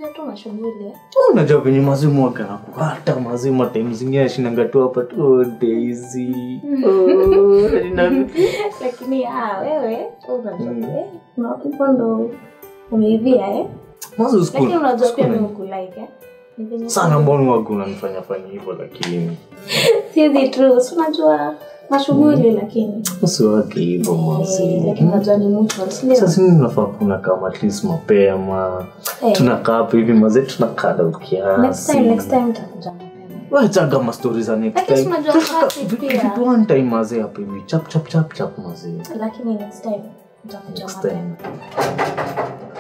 unajua tu mashughuli eh. unajua venye mazimu akanakukata mazimu time zingine ashinanga tu hapa tu oh, Daisy oh, na- lakini ah, wewe unajua Mm. eh, kuna hivyo ndo umeivia eh Mwanzo siku- lakini unajua siku pia na- mimi hukulike eh Ni venye- sana mbona waga unanifanya fanya hivyo lakini sizi true si unajua mashughuli lakini usiwake hivyo eh, mazimu lakini unajua ni mutual si ndio? sasa mimi nafaa kuna kama at least mapema Eh, tunakaa hapo hivi mazee tunakada next ukiasi time next time nitakuja mapema wachaga mastori za next Lakini si time unajua Tunataka classic vitu- pia. vitu one time mazee hapo hivi chap chap chap chap mazee lakini next time nitakuja next mapema time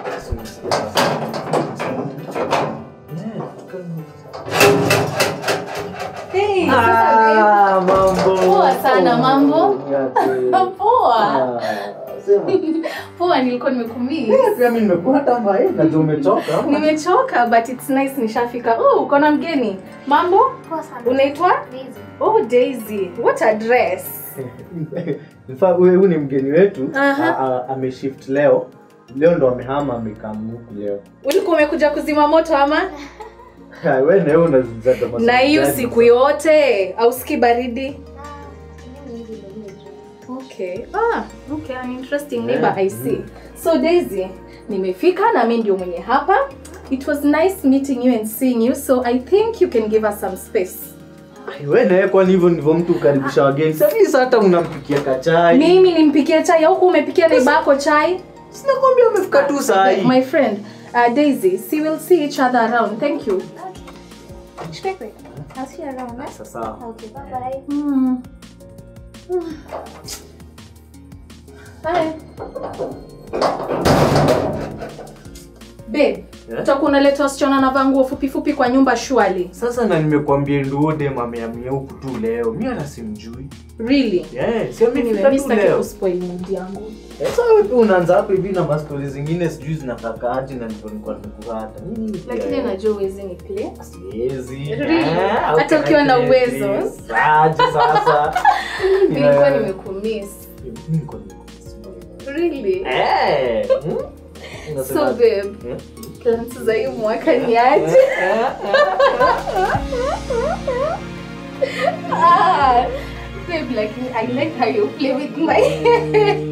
Hey, Ah, mambo Poa sana, mambo? Yate. poa Ah, sema. poa nilikuwa nimekumii Eh, pia mimi nimekuwa hata mbae najua umechoka ama? nimechoka but it's nice nishafika oh uko na mgeni mambo Poa sana. unaitwa Busy. oh daisy what a dress In fact, huyu huyu ni mgeni wetu Aha. A- a- ameshift leo leo ndo amehama amekamuku leo ulikuwa umekuja kuzima moto ama Ha, we na wewe unazizaga maswali na hiyo gani siku sasa? yote auski baridi Ah, mimi hivi ndio juu. okay ah okay an interesting Yeah. neighbor i see so daisy nimefika na mi ndio mwenye hapa it was nice meeting you and seeing you so i think you can give us some space Ai, we na wewe kwani hivyo ndivyo mtu ukaribisha wageni sasa hivi hata unampikia kachai mimi nimpikie chai au umepikia neighbor yako chai sinakwambia umefika tu saa hii my friend uh, daisy see we'll see each other around thank you Okay. Shukran. I'll see you around, eh? sasa Okay, bye-bye. mm. Bye. babe Yeah? utakuwa unaleta wasichana navaa nguo fupi fupi kwa nyumba shwali sasa na nimekuambia nduode mameamia huku tu leo mi hata simjui really yeah, si amefika Anyway, mi tu sitaki leo kuspoil mood yangu Eh, sasa wewe pia unaanza hapo hivi na mastori zingine sijui zinakakaaje na ndivyo nilikuwa nimekuhata Mimi pia, lakini eh, najua uwezi ni play siwezi Really? Eh, how Hata can I ukiwa na play uwezo. this? Aje sasa nilikuwa Eh, nimekumiss mimi nilikuwa nimekumiss. really Eh, hmm? so Unasema- babe Eh? plans za hii mwaka ni aje ah, babe like I like how you play with my